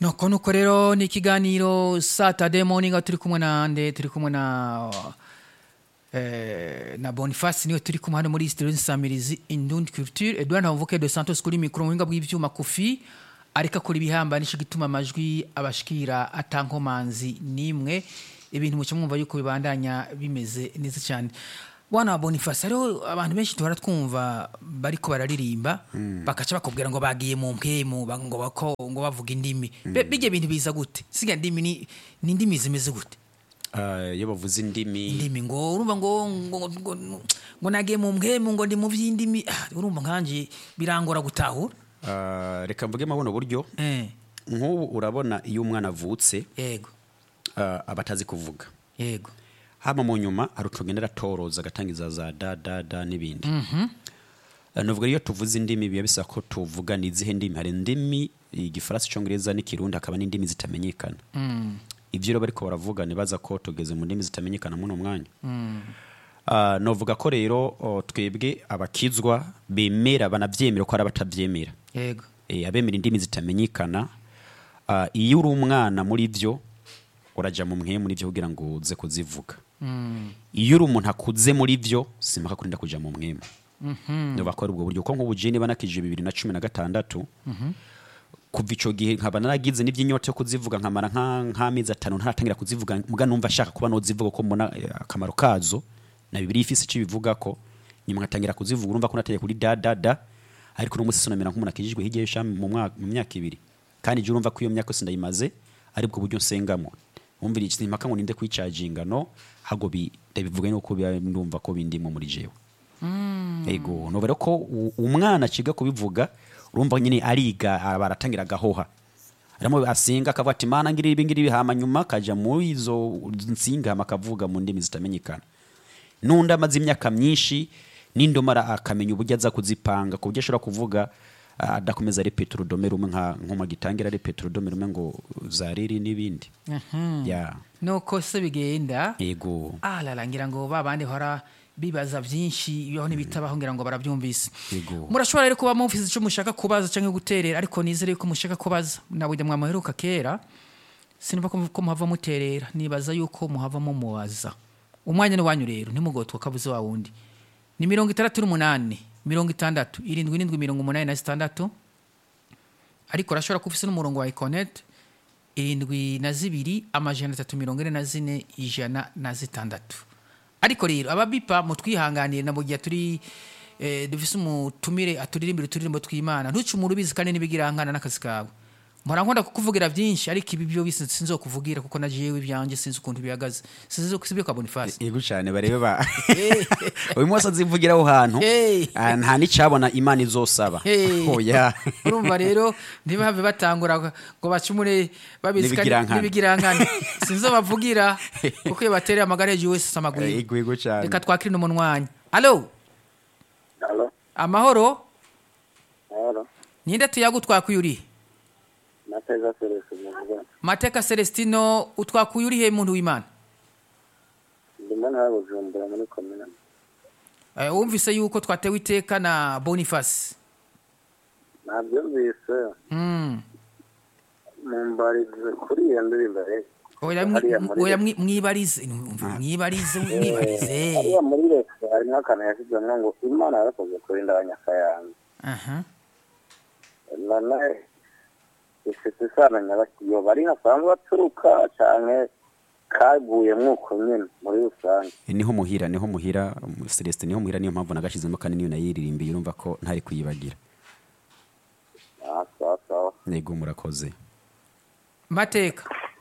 nuko nuko rero ni ikiganiro saturday morning aho turi kumwe na nde turi kumwe na eh, na boniface niwe turi kumwe hano muri studio nsamirizi indundi culture edouard ntavuke de santos kuri mikoro mu buhinga bw'ivyuma kufi ariko akora ibihamba nico gituma amajwi abashikira atankomanzi nimwe ibintu muce mwumva yuko bibandanya bimeze neza cyane bwana boniface hariho abantu benshi duhora twumva bariko bararirimba bakaca bakubwira ngo bagiye mu mpemu ba- ngo bako ngo bavuga indimi Be- bijya bintu biza gute siga ndimi ni ni indimi zimeze gute Ah, iyo bavuze indimi indimi ngo urumva ngo ngo ngo, ngo nagiye mu mpemu ngo ndi mu vy'indimi Ah, urumva nkanje birangora gutahura ah, reka mvuge mabuno buryo eh nk'ubu urabona iyo umwana avutse yego ah, aba atazi kuvuga yego hama mu nyuma hari utugenda aratoroza agatangiza za da da da n'ibindi Ah, nuvuga iyo tuvuze indimi biba bisaba ko tuvuga ni izihe ndimi hari indimi igifaransa icongereza n'ikirundi hakaba n'indimi zitamenyekana ibyo rero bariko baravuga nibaza ko tugeze mu ndimi zitamenyekana muno mwanya Ah, novuga ko rero oh, twebwe abakizwa bemera banavyemera ko hari abatavyemera yego e, abemera indimi zitamenyekana uh, iyo uri umwana muri vyo uraja mu mwe muri vyo kugira ngo uze kuzivuga iyo uri umuntu akuze muri vyo simpaka kurinda kuja mu mwema ndoba ko ari ubwo buryo ko nk'ubu jeni banakije bibiri na cumi na gatandatu kuva ico gihe nkaba naragize n'ivy'inyota yo kuzivuga nkamara nka- nk'amezi atanu ntaratangira kuzivuga muga numva ashaka kuba nozivuga ko mbona eh, akamaro kazo na bibiri ifise ico bivuga ko nyuma ngatangira kuzivuga urumva ko nateye kuri da da da ariko n'umunsi sinamera nk'umuntu akijijwe hirya y'ishami mu mwaka- mu myaka ibiri kandi je urumva ko iyo myaka yose ndayimaze ari bwo buryo nsengamo wumvira iki impaka ngo ninde kwicaginga no hago bi ndabivuga nuko biba ndumva ko bindimo muri jewe ego nubera ko u- umwana akiga kubivuga urumva nyine ariga aba aratangira agahoha arimo asenga akavuga ati mana ngiri ibi ngiri hama nyuma akaja muri izo nsinga hama akavuga mu ndimi zitamenyekana n'undi amaze imyaka myinshi n'indomara akamenya uburyo aza kuzipanga ku buryo ashobora kuvuga ah, adakomeza ari peterudome rumwe nka nkuma gitangira ari peterudome rumwe ngo zariri n'ibindi ya nuko se bigenda ego ah larangira ngo babandi hora bibaza byinshi ibibaho n'ibitabaho ngira ngo barabyumvise Yego. murashobora rero kuba mufise icyo mushaka kubaza cyangwa guterera ariko nizere ko mushaka kubaza nawe mwamuheruka kera sinumva ko ko muhava muterera nibaza yuko muhava mumubaza umwanya ni wanyu rero ntimugotwe kabuze wa wundi ni mirongo itandatu n'umunani mirongo itandatu irindwi irindwi mirongo umunani na zitandatu ariko urashobora kuba ufise n'umurongo wa ikonete irindwi na zibiri amajana atatu mirongo ine na zine ijana na zitandatu ariko rero ababipa mutwihanganire na mu gihe turi eh, dufise umutumire aturirimbira uturirimbo tw'imana ntuce umuntu ubizi kandi n'ibigirankana n'akazi kawe mpora nkunda kukuvugira byinshi ariko ibi byo bisi sinzokuvugira kuko na jewe ibyanjye sinzi ukuntu bihagaze sinzi sibyo ka bonifasi ego cyane barebe ba uyu munsi azivugira aho hantu Hey. ah, nta n'icabona imana izosaba Hey. oya urumva rero ntibahave batangura ngo bacumure babizi kandi N'ibigirankana. n'ibigirankana sinzo bavugira kuko iyo batereye amagare hejuru wese samagwira ego ego cyane reka twakire n'umunwanyi alo Halo, amahoro halo. ninde tuyaga utwakuye uri Nateza Celeste muvuga. mateka celestino utwakuye uri he muntu w'imana Ndimo na Bujumbura muri komine. Eh, wumvise yuko twatewe iteka na boniface Nabyumvise Mm. mumbarize kuri iyo ndirimbo rero. oya mwi- Hariya muri oya Leta. mwi- mwibarize mwibarize mwibarize Hariya muri leta hari n'akantu yashyizemo ngo Imana yarakoze kurinda abanyakayanza. aha None ifite isano nyabakiyo bari hasanzwe baturuka canke kaguye mwuko nyene muri rusange. niho muhira niho muhira um, celestin niho muhira niyo mpamvu nagashizemo kandi niyo nayiririmbiye urumva ko ntari kuyibagira Ah, sawa sawa. ego murakoze mateka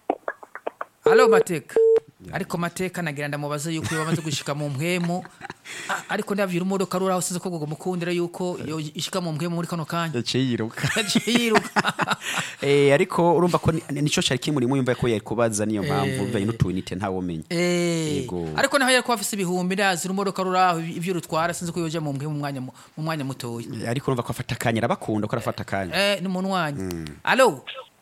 alo mateka ariko mateka nagira ndamubaza yuko iyo bamaze gushika mu mpwemu a- ariko ndavyira umudoka ruraho sinzi ko gogo mukundira yuko iyo ishika mu mpwemu muri kano kanya yaciye yiruka yaciye yiruka eh ariko urumva ko ni- nico cari kimurimo yumva ko yari kubaza niyo mpamvu Eh. bivanye n'utuyinite ntawomenya Eh, Yego. ariko naho yari kuba afise ibihumbi ndazi urumodoka ruraho ivyo rutwara sinzi ko yoja mu mpwemu mu mwanya mu mu mwanya mutoya ariko urumva ko afata akanya arabakunda ko arafata akanya eh ni munwanyi alo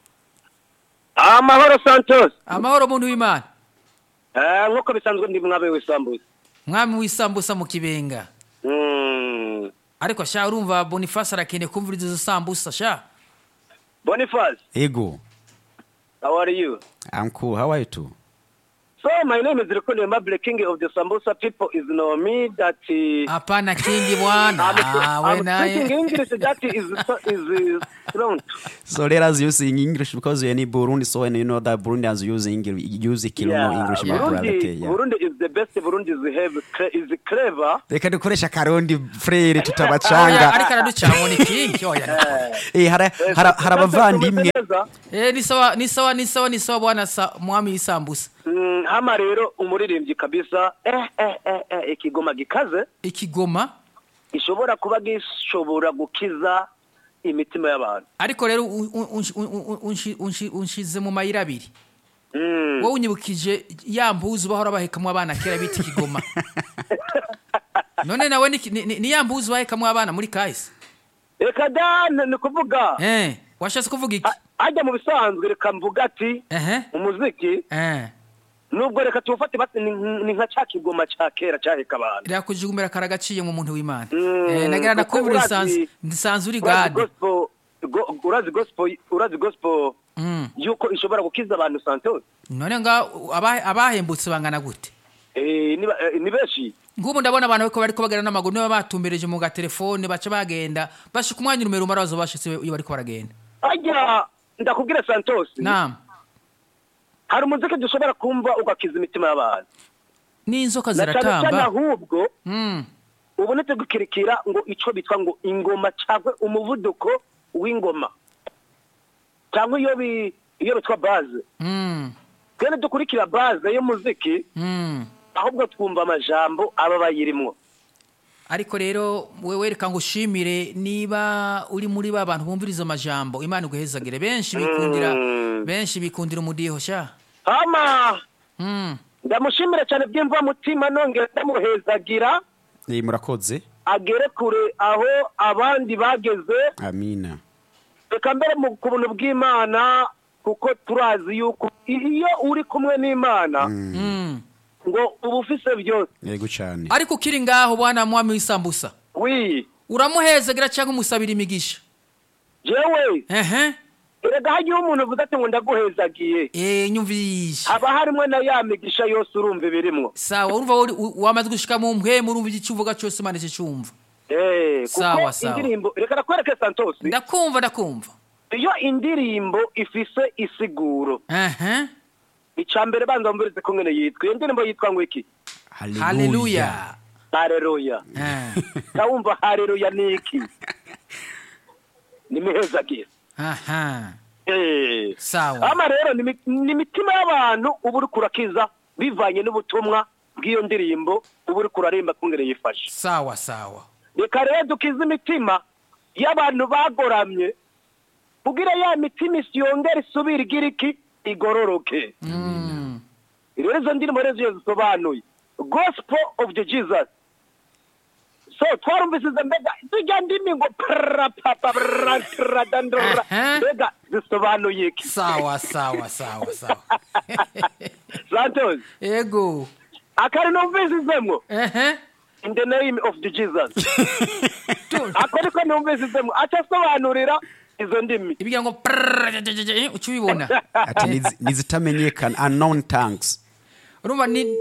amahoro santos amahoro muntu w'imana Eh, nk'uko bisanzwe ndi mwabe w'isambuza mwami w'isambusa mu kibenga Mm. ariko sha urumva boniface arakeneye kumviriza izo sambusa sha boniface ego How are you? I'm cool. How are you too? So my name is Rukundo Mable, king of the Sambusa people. Is know me that uh, hapana kingi bwana I'm, Ah, we I'm naye speaking English. That is is uh, strong. So let us use in English because you're in Burundi, so and you know that Burundians use English, use Kilomo English, my brother. Okay, Burundi, yeah. Burundi is the best. Burundi is have cre- is clever. Reka dukoresha karundi frere Oya, tutabacanga. ariko araducamo ni kingi oya Eh, hari hari- hari abavandimwe Neza. Eh, ni sawa ni sawa ni sawa ni sawa bwana sa mwami isambusa Mm, hama rero umuririmbyi kabisa eh, eh, eh, eh, ikigoma gikaze ikigoma gishobora kuba gishobora gukiza imitima y'abantu ariko rero u- u- unshi- u- u- unshi- unshi- unshize mu mayira abiri Mm. wowe unyibukije ya mbuzi bahora bahekamwo abana kera bita ikigoma none nawe ni, ni, ni- ni ya mbuzi bahekamwo abana muri kahise reka da ni ni kuvuga eh washatse kuvuga iki a- ajya mu bisanzwe reka mvuga ati ehe umuziki eh nubwo reka tuwufate basi ni ni nka cya kigoma cya kera cyaheka abantu ryakujugumbira karagaciye mu muntu w'imana Mm, eh nagira kuko nakubura urazi- nsanzwe nsanzwe uri urazi gade gospel go- urazi gospel urazi gospel mm. yuko ishobora gukiza abantu santos none nga aba- abahembutse bangana gute eh ni ba- eh, ni benshi nk'ubu ndabona abantu bariko bariko bagenda n'amaguru niba batumbereje mu gatelefone baca bagenda bashika umwanya urumero umara bazo bashitse iyo bariko baragenda ajya ndakubwira santos nam hari umuziki dushobora kumva ugakiza imitima y'abantu n'inzoka na cyane cyane ziratamba ahubwo Mm. ubonetse gukirikira ngo icyo bitwa ngo ingoma cyangwa umuvuduko w'ingoma cyangwa iyo bi iyo bitwa baze Mm. twene dukurikira baze y'umuziki Mm. ahubwo twumva amajambo aba bayirimwo ariko rero wewe reka ngo ushimire niba uri muri ba bantu bumviriza amajambo imana iguhezagire benshi bikundira Mm. benshi bikundira umudiho sha hama Mm. ndamushimira cyane by'imva mutima nongera ndamuhezagira Eh, murakoze. agere kure aho abandi bageze Amina. reka mbere mu ku buntu bw'imana kuko turazi yuko iyo uri kumwe n'imana Mm. ngo uba ufise byose Yego cyane. ariko ukiri ngaho bwana mwami w'isambusa wi uramuhezagira cyangwa umusabira imigisha jewe ehe erega hagiye umuntu uvuze ati ngo ndaguhezagiye eh nyumvisha haba harimo na ya migisha yose urumva ibirimwo sawa urumva uri- u- wamaze gushika mu mpwemu urumva icyo uvuga cyose imana cyumva Eh, Sawa, kuko sawa. indirimbo reka nakwereke santos ndakumva ndakumva iyo indirimbo ifise isiguro ehe icya mbere banza wumvirize ko ngene yitwa iyo ndirimbo yitwa ngo iki haleluya hareruya Eh, ndawumva hareruya ni iki ni mihezagiye aha Eh. sawa ama rero ni imi- ni imitima y'abantu uba uri kurakiza bivanye n'ubutumwa bw'iyo ndirimbo uba uri kuraremba kungere yifashe sawa sawa reka rero dukize imitima y'abantu bagoramye kugira ya mitima isi yongere isubire igira iki igororoke Mm. rero izo ndirimbo rero ziyo zisobanuye gospel of the jesus so twarumvise izo mbega tujya ndimi ngo prapapabradandora Aha. mbega zisobanuye iki sawa sawa sawa sawa santos ego akari numvisizemwo ehe in the name of the jesus ako niko numvisizemwo aca asobanurira izo ndimi ibigira ngo prrrr, uca ubibona Ati nizi- nizitamenyekana unknown tongues. urumva ni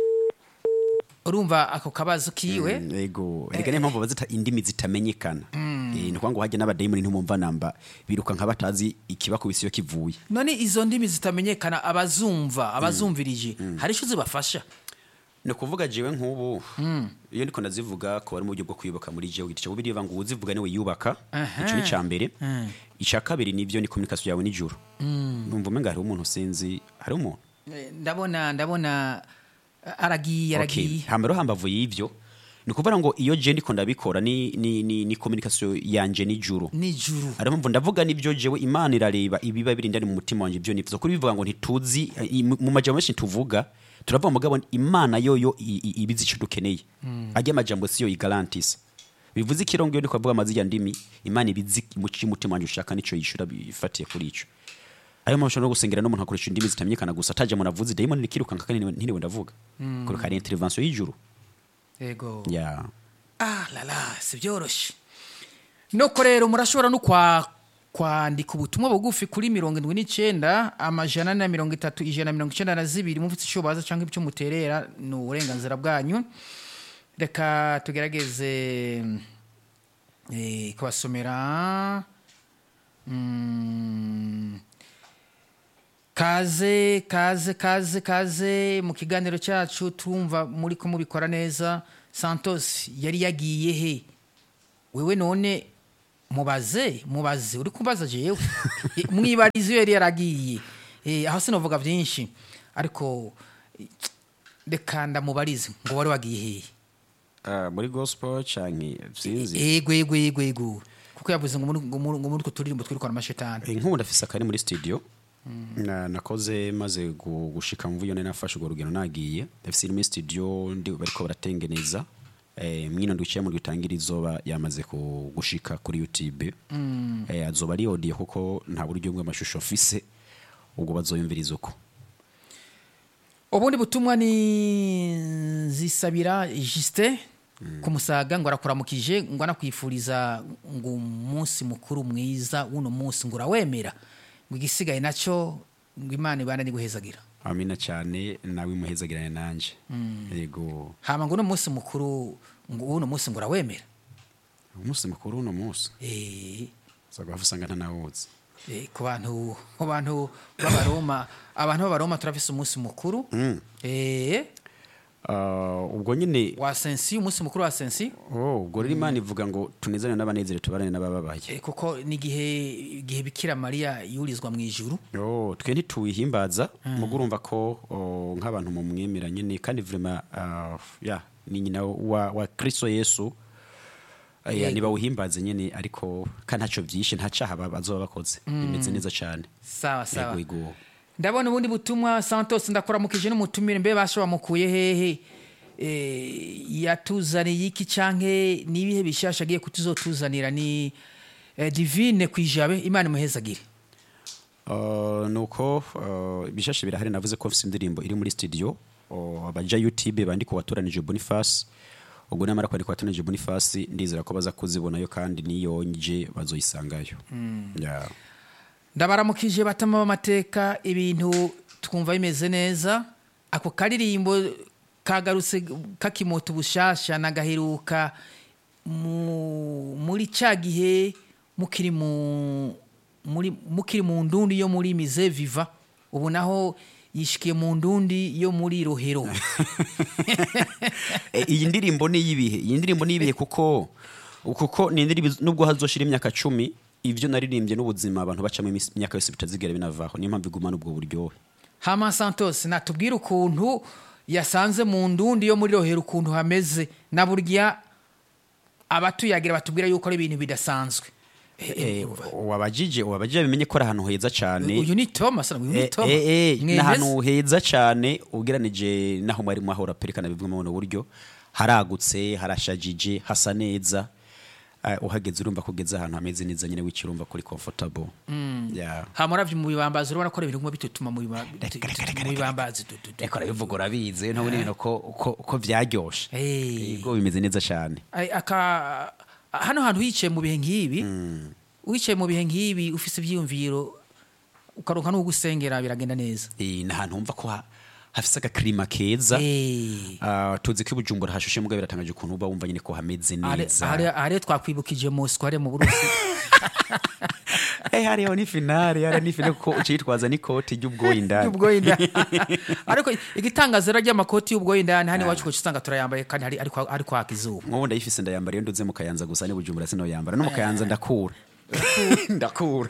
urumva ako kabazo kiwe Mm, Yego. Erega niyo mpamvu bazita indimi zitamenyekana. Eh, ni ukuvuga ngo hajya n'abadayimoni ntimumva namba biruka nka batazi ikibakubise iyo kivuye. none izo ndimi zitamenyekana abazumva abazumvirije hari icyo zibafasha ni ukuvuga jewe nk'ubu iyo ndiko ndazivuga ko bari mu buryo bwo kwibuka muri jewe igiti cyo biriva ngo uzivuga niwe yubaka Aha. icyo ni icya mbere Mm. icya kabiri nibyo ni communication yawe n'ijuru numva umenga hariho umuntu sinzi hariho umuntu Eh, ndabona ndabona eh, aragiye Okay. aragiye hambere hambavu y'ivyo ni ukuvuga ngo iyo je ndiko ndabikora ni ni ni, ni communication yanje n'ijuru nijuru ariyo mpamvu ndavuga n'ibyo jewe imana irareba ibiba biri ndani mu mutima wanjye ibyo nifuza kuri bivuga ngo ntituzi i- mu mu majambo menshi tuvuga turavuga mugabo imana yoyo i- i- ibizi icyo dukeneye ajya amajambo siyo igarantisa bivuze ikirongo iyo ndiko avuga amazijya ndimi imana ibizi mu cy'umutima wanjye ushaka nicyo yishura bifatiye kuri ico ayo mpamvu ushobora no gusengera n'umuntu akoresha indimi zitamenyekana gusa ataje umuntu avuze dayimoni rikirukanka kandi ntiriwe- ntiriwe ndavuga kuruka ari intervention y'ijuru yego ya ah lala si byoroshye nuko rero murashobora no kwa kwandika ubutumwa bugufi kuri mirongo indwi n'icyenda amajana na mirongo itatu ijana na mirongo icyenda na zibiri mufite icyo baza cyangwa icyo muterera ni uburenganzira bwanyu reka tugerageze eh, kubasomera Mm. kaze kaze kaze kaze mu kiganiro cyacu tumva muri ko mubikora neza santos yari yagiye he wewe none mubaze mubaze uri kumbaza jewe mwibarizo iyo yari yaragiye Eh, aho sinavuga byinshi ariko eh, reka ndamubarize ngo wari wagiye hehe Ah, muri gospel canke sinzi ego ego ego ego kuko yavuze ngo muri- ngo muri ngo muri utwo turirimbo twirukana amashetani Eh, nk'ubu ndafise akari muri studio Na- nakoze maze gu- gushika mvuyo nari nafashe urwo rugendo nagiye ndafise iri muri studio ndi bariko baratengeneza eh, mwino ndwicaye mu rwitangira izoba yamaze ku- gushika kuri youtube eh, azoba ari audio kuko nta buryo bw'amashusho mfise ubwo bazoyumviriza uko ubundi butumwa ni zisabira justin ku musaga ngo arakuramukije ngo anakwifuriza ngo umunsi mukuru mwiza w'uno munsi ngo urawemera ngo igisigaye nacyo ngo imana ibana guhezagira amina cyane nawe muhezagirane nanje yego hama ngo uno munsi mukuru ngo w'uno munsi ngo urawemera umunsi mukuru uno munsi Eh, uzagwa usanga ntanawuzi eh, ku bantu ku bantu b'abaroma abantu b'abaroma turafise umunsi mukuru Eh, Ah, ubwo nyine wa sensi umunsi mukuru wa sensi oh, ubwo rero imana ivuga ngo tunezane n'abanezere tubarane n'abababaye Eh, kuko ni igihe igihe bikira mariya yurizwa mu ijuru Oh, twe ntituwihimbaza mugo urumva ko oh, nk'abantu mu mwemera nyine kandi vrema ah, ya ni nyina wa, wa kristo yesu Eh, Yego. ntibawuhimbaze nyine ariko kandi ntacyo byishe nta cyaha ba- bazoba bakoze bimeze neza cyane sawa sawa yego yego ndabona ubundi butumwa santos ndakuramukije n'umutumire mbe basha bamukuye hehe Eh, yatuzaniye iki canke n'ibihe bishasha agiye kutuzotuzanira ni eh, divine kwijabe imana imuhezagire Uh, nuko uh, ibishashe birahari navuze ko mfise indirimbo iri muri studio uh, abaja youtube bandi ku batoranije boniface ubwo namara kwandika batoranije boniface ndizera ko baza kuzibonayo kandi niyo nje bazoyisangayo yeah. ndabaramukije batama b'amateka ibintu twumva bimeze neza ako karirimbo kagarutse kakimota ubushasha nagaheruka mu- muri cya gihe mukiri mu muri mukiri mu ndundi yo muri mize viva ubu naho yishikiye mu ndundi yo muri rohero Eh, iyi ndirimbo ni iy'ibihe iyi ndirimbo ni iy'ibihe kuko kuko ni indirimbo nubwo hazoshira imyaka cumi ivyo naririmbye n'ubuzima abantu bacamo imisi- imyaka yose bitazigera binavaho niyo mpamvu igumana ubwo buryohe hama santos natubwire ukuntu yasanze mu ndundi yo muri rohero ukuntu hameze na burya abatuyagira batubwira yuko ari ibintu bidasanzwe Eh, wabajije wabajije bimenye ko ari ahantu heza cyane uyu ni thomas uyu ni Eh, thomas eh, eh, ni Mwemeze? ahantu heza cyane ugeranije n'aho mwari mwahora perekana bimwe mu buno buryo haragutse harashajije hasa neza Eh, uhageze urumva ko ugeze ahantu hameze neza nyine wikirumva kuri comfortable Yeah. hama uravye mu bibambazi urabona ko ari ibintu bimwe bitutuma mu biba- bitu- bitu- mu bibambazi du- du- du. reka urabivuga urabizi ntabwo ibintu ko ko- ko byaryoshe Eh. yego bimeze neza cyane Ay- aka hano hantu wicaye mu bihe nk'ibi wicaye mu bihe nk'ibi ufise ivyiyumviro ukaronka n'uwo gusengera biragenda neza Eh, ni ahantu wumva ko ha- hafise agakirima keza Eh. Ah, tuzi ko i bujumbura hashushe mugabo biratangaje ukuntu uba wumva nyine ko hameze Are- neza are- are twakwibukije mosiko hariya mu burusi Eh, hariho ni finale hariho ni finale kuko ucitwaza n'ikoti ry'ubwoya indani y'ubwoya indani ariko igitangazo rero ry'amakoti y'ubwoya indani hano iwacu kuko usanga turayambaye kandi hari- ariko ari kwaka izuba nk'ubu ndayifise ndayambara iyo nduze mu kayanza gusa ni bujumbura sinoyambara no mu kayanza ndakura ndakura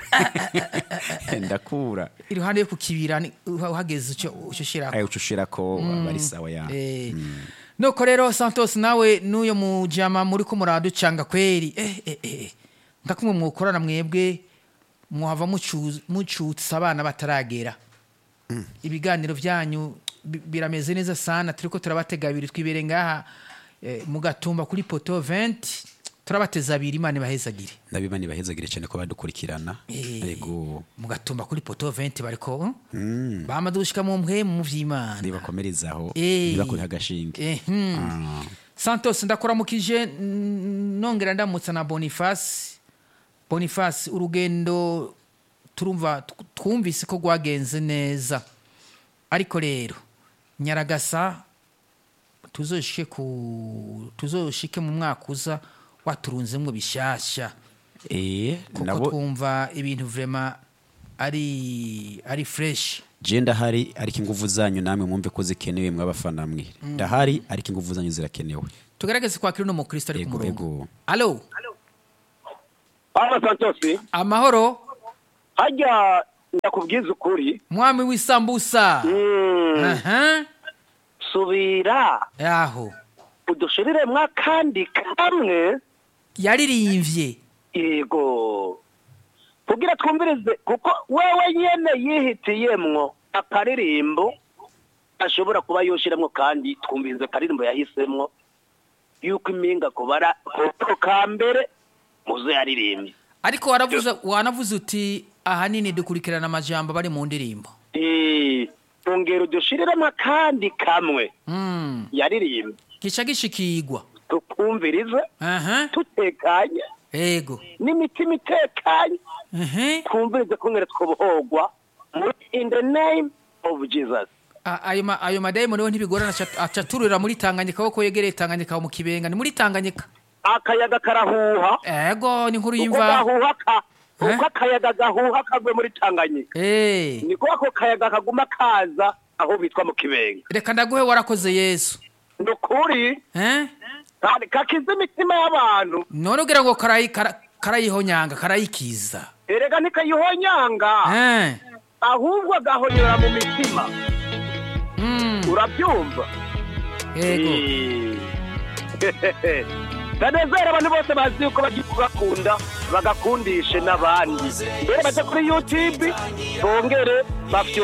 ndakura iruhande yo ku kibira ni- uhageze uco uco ushirako ayo ucushira ko bari sawa ya Eh, nuko rero santos nawe n'uyo mujama muri ko muraducanga kweri eh, eh, eh. nka kumwe mwokorana mwebwe mwava mucu- mucutsa abana bataragera ibiganiro byanyu bi- birameze neza sana turiko turabatega abiri twibere ngaha eh, mu gatumba kuri poto 20 turabateza abiri imana ibahezagire ndabiba ntibahezagire cyane ko badukurikirana Eh, yego mu gatumba kuri poto 20 bariko bamaze gushika mu mpwe mu vy'imana nibakomerezaho Eh. ntibakuriho agashinge Eh, hmm. Ah. santos ndakuramukije n- nongera ndamutsa na boniface boniface urugendo turumva tw- twumvise ko rwagenze neza ariko rero nyaragasa tuzoshike ku tuzoshike mu mwaka uza waturunzemwo bishasha eh kuko nabo twumva ibintu vrema ari ari fresh je ndahari ariko inguvu zanyu namwe mwumve ko zikenewe mw'abafana mwe ndahari ariko inguvu zanyu zirakenewe tugerageze kwakira uno mukristo ari ku Ego, murongo ego. alo Papa Santos amahoro hajya ndakubwiza ukuri mwami w'isambusa mm, aha subira yaho udushiriremwo akandi kamwe yaririmbye yego kugira twumvirize kuko wewe nyene yihitiyemwo akaririmbo ashobora kuba yoshiremwo kandi twumvirize akaririmbo yahisemwo yuko impinga kubara ko ka mbere muzo yaririmbye ariko waravuze wanavuze uti ahanini dukurikirana amajambo bari mu ndirimbo Eh, ongera udushiriremwo akandi kamwe Mm, yaririmbye gica gishikigwa tukumvirize aha tutekanye ego n'imitima itekanye ehe twumvirize kungere twobohogwa muri in the name of jesus A- ayo ma- ayo madayimoni we ntibigorana aca- aca aturira muri tanganyika kuko yegereye tanganyika mu kibenga ni muri tanganyika akayaga karahuha ego ni inkuru uko y'imva gahuha ka Eh? uko akayaga gahuha kagwe muri tanganyika Eh, niko ako kayaga kaguma kaza aho bitwa mu kibenga reka ndaguhe warakoze yesu ni ukuri Eh? kandi kakiza imitima y'abantu none ugira ngo karayi- kara- karayihonyanga karayikiza erega ntikayihonyanga Eh, ahubwo agahonyora mu mitima mm, urabyumva ego Eh. ndanezera abantu bose bazi yuko bagiye kugakunda bagakundishe n'abandi mbere baje kuri youtube bongere bafye